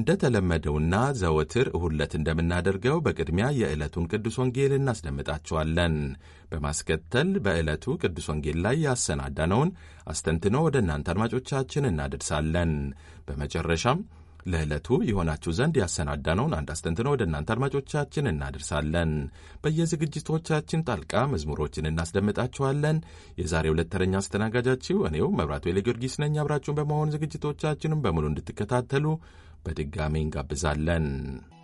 እንደተለመደውና ዘወትር እሁድ ዕለት እንደምናደርገው በቅድሚያ የዕለቱን ቅዱስ ወንጌል እናስደምጣችኋለን። በማስከተል በዕለቱ ቅዱስ ወንጌል ላይ ያሰናዳነውን አስተንትኖ ወደ እናንተ አድማጮቻችን እናደርሳለን። በመጨረሻም ለዕለቱ የሆናችሁ ዘንድ ያሰናዳነውን አንድ አስተንትኖ ወደ እናንተ አድማጮቻችን እናደርሳለን። በየዝግጅቶቻችን ጣልቃ መዝሙሮችን እናስደምጣችኋለን። የዛሬ ሁለት ተረኛ አስተናጋጃችሁ እኔው መብራቱ ጊዮርጊስ ነኝ። አብራችሁን በመሆን ዝግጅቶቻችንም በሙሉ እንድትከታተሉ በድጋሚ እንጋብዛለን።